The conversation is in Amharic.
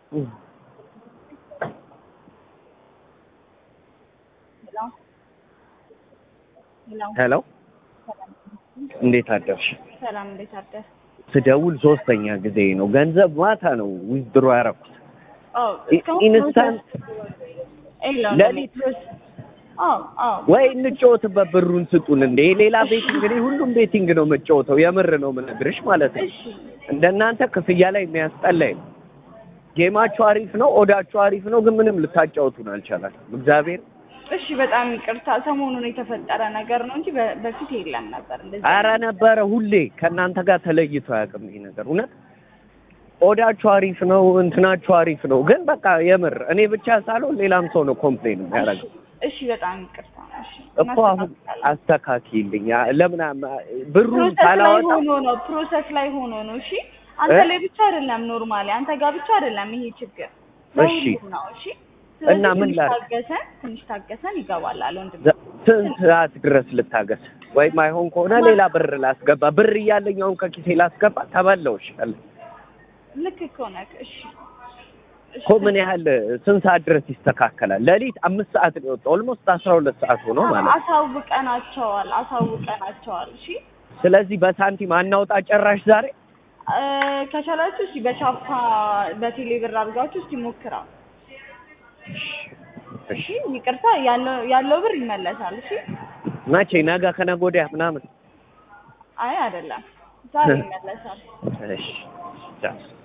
ሄሎ እንዴት አደርሽ? ሰላም እንዴት አደር? ስደውል ሶስተኛ ጊዜ ነው። ገንዘብ ማታ ነው ዊዝድሮ ያደረኩት። አዎ ኢንስታንት ሌሊት አዎ አዎ ወይ እንጫወትበት፣ ብሩን ስጡን። እንደ ሌላ ቤት እንግዲህ ሁሉም ቤቲንግ ነው የምጫወተው። የምር ነው የምነግርሽ ማለት ነው። እሺ እንደናንተ ክፍያ ላይ የሚያስጠላኝ ነው። ጌማችሁ አሪፍ ነው፣ ኦዳችሁ አሪፍ ነው፣ ግን ምንም ልታጫወቱን አልቻላችሁም። እግዚአብሔር እሺ በጣም ይቅርታ። ሰሞኑን የተፈጠረ ነገር ነው እንጂ በ- በፊት የለም ነበር እንደዚህ። አረ ነበረ ሁሌ ከእናንተ ጋር ተለይቶ አያውቅም ይሄ ነገር እውነት። ኦዳችሁ አሪፍ ነው፣ እንትናችሁ አሪፍ ነው፣ ግን በቃ የምር እኔ ብቻ ሳልሆን ሌላም ሰው ነው ኮምፕሌን የሚያደርገው እሺ በጣም ይቅርታ። እሺ እኮ አሁን አስተካክልኝ። ለምን አማ- ብሩን ፕሮሰስ ላይ ካላወጣ ሆኖ ነው ፕሮሰስ ላይ ሆኖ ነው። እሺ አንተ እ? ላይ ብቻ አይደለም ኖርማሊ አንተ ጋር ብቻ አይደለም ይሄ ችግር እሺ። ለሁሉም ነው። እሺ እና ስለዚህ ምን ትንሽ ላድርግ? ታገሰን ትንሽ ታገሰን ይገባል አለ ወንድም ዘ- ስንት ሰዓት ድረስ ልታገስ? ወይም አይሆን ከሆነ ሌላ ብር ላስገባ። ብር እያለኝ አሁን ከኪሴ ላስገባ ተበላውሽ አለ ልክ እኮ ነህ። እሺ እሺ እኮ ምን ያህል ስንት ሰዓት ድረስ ይስተካከላል? ሌሊት አምስት ሰዓት ነው የወጣው። ኦልሞስት አስራ ሁለት ሰዓት ሆኖ ማለት ነው። አሳውቀናቸዋል አሳውቀናቸዋል። እሺ ስለዚህ በሳንቲም አናውጣ ጨራሽ ዛሬ እ፣ ከቻላችሁ እስኪ በቻፓ በቴሌ ብር አድርጋችሁ እስኪ ሞክራው። እሺ ይቅርታ ያለው ያለው ብር ይመለሳል። እሺ መቼ? ነገ ከነገ ወዲያ ምናምን። አይ አይደለም ዛሬ ይመለሳል። እሺ ቻው።